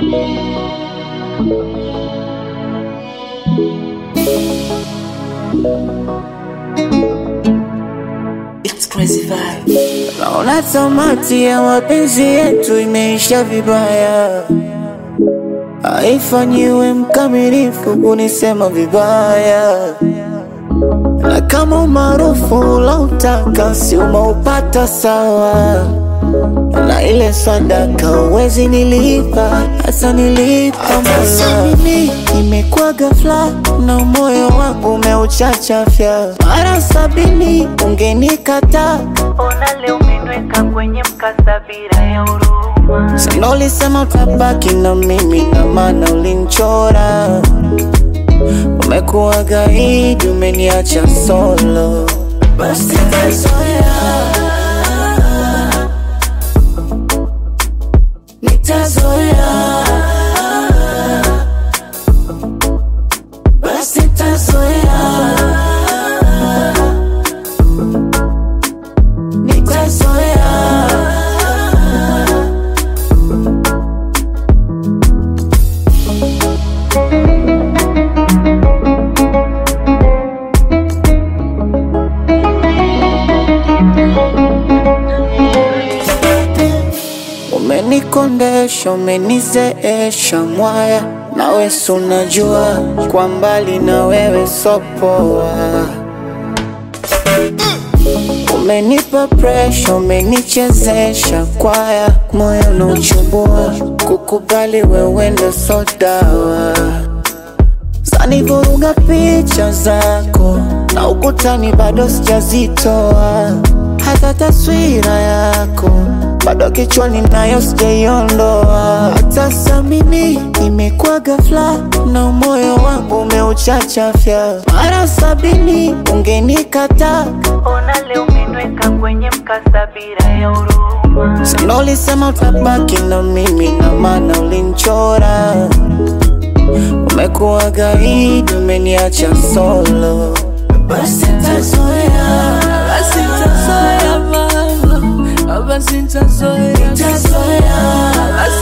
It's crazy vibe. Naona tamati ya mapenzi yetu imeisha vibaya, haifanyiwe mkamilifu kunisema vibaya, na kama umaarufu ulautaka si umeupata sawa, na ile sadaka uwezi nilipa, hata nilipa Mola. Mimi imekuwa ghafla na moyo wangu umeuchachafya, mara sabini ungenikataa Mbona leo umeniweka kwenye mkasa bila ya huruma? Sana ulisema utabaki na mimi na maana ulinchora. Umekuwa gaidi, umeniacha solo. Basi nitazoea, nitazoea, basi nitazoea, nitazoea. Umenikondesha, umenizeesha mwaya, nawe si unajua kwa mbali na wewe sopoa. Umenipa presha, umenichezesha kwaya, moyo unauchubua, kukubali wewe ndo so dawa. Zanivuruga picha zako na ukutani bado sijazitoa, hata taswira yako bado kichwani nayo sijaiondoa. Hata samini imekuwa ghafla na moyo wangu umeuchachafya, mara sabini ungenikataa Mbona leo umeniweka kwenye mkasa bila ya huruma? Sana ulisema utabaki na mimi na maana ulinchora. Umekuwa gaidi, umeniacha solo. Basi nitazoea, basi nitazoea mama, basi nitazoea, nitazoea, basi